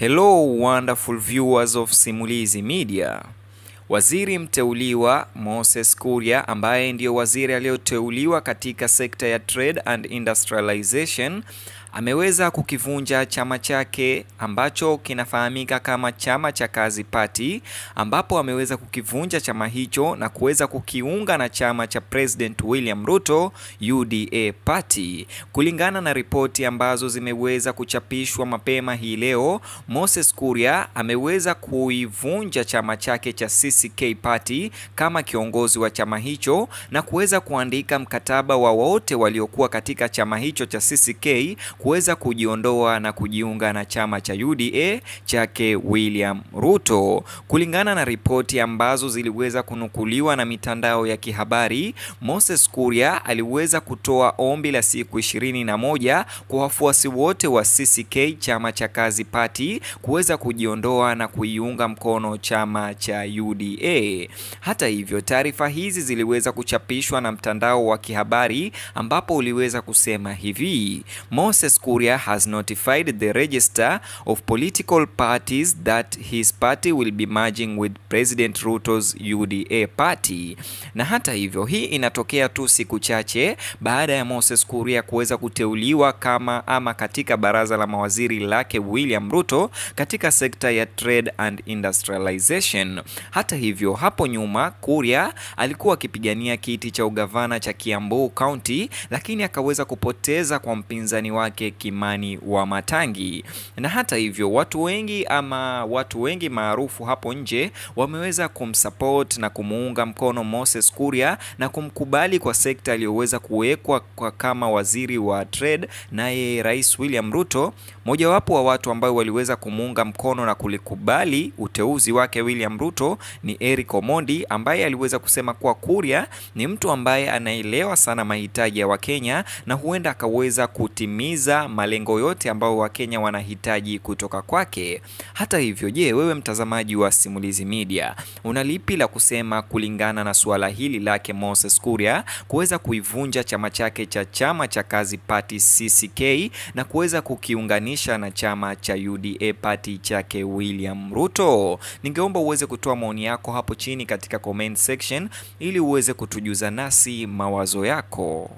Hello wonderful viewers of Simulizi Media. Waziri mteuliwa Moses Kuria ambaye ndiyo waziri aliyoteuliwa katika sekta ya Trade and Industrialization ameweza kukivunja chama chake ambacho kinafahamika kama Chama cha Kazi Party, ambapo ameweza kukivunja chama hicho na kuweza kukiunga na chama cha President William Ruto UDA Party. Kulingana na ripoti ambazo zimeweza kuchapishwa mapema hii leo, Moses Kuria ameweza kuivunja chama chake cha CCK Party kama kiongozi wa chama hicho na kuweza kuandika mkataba wa wote waliokuwa katika chama hicho cha CCK kuweza kujiondoa na kujiunga na chama cha UDA chake William Ruto. Kulingana na ripoti ambazo ziliweza kunukuliwa na mitandao ya kihabari, Moses Kuria aliweza kutoa ombi la siku ishirini na moja kwa wafuasi wote wa CCK chama cha Kazi Party kuweza kujiondoa na kuiunga mkono chama cha UDA. Hata hivyo, taarifa hizi ziliweza kuchapishwa na mtandao wa kihabari ambapo uliweza kusema hivi: Moses Kuria has notified the register of political parties that his party will be merging with President Ruto's UDA party. Na hata hivyo, hii inatokea tu siku chache baada ya Moses Kuria kuweza kuteuliwa kama ama katika baraza la mawaziri lake William Ruto katika sekta ya Trade and Industrialization. Hata hivyo, hapo nyuma Kuria alikuwa akipigania kiti cha ugavana cha Kiambu County, lakini akaweza kupoteza kwa mpinzani wake Kimani wa Matangi. Na hata hivyo watu wengi ama watu wengi maarufu hapo nje wameweza kumsupport na kumuunga mkono Moses Kuria na kumkubali kwa sekta aliyoweza kuwekwa kwa kama waziri wa trade, naye Rais William Ruto. Mojawapo wa watu ambao waliweza kumuunga mkono na kulikubali uteuzi wake William Ruto ni Eric Omondi ambaye aliweza kusema kuwa Kuria ni mtu ambaye anaelewa sana mahitaji ya Wakenya na huenda akaweza kutimiza malengo yote ambayo Wakenya wanahitaji kutoka kwake. Hata hivyo, je, wewe mtazamaji wa Simulizi Media una lipi la kusema kulingana na suala hili lake Moses Kuria kuweza kuivunja chama chake cha chama cha Kazi Party CCK na kuweza kukiunganisha na chama cha UDA Party chake William Ruto? Ningeomba uweze kutoa maoni yako hapo chini katika comment section ili uweze kutujuza nasi mawazo yako.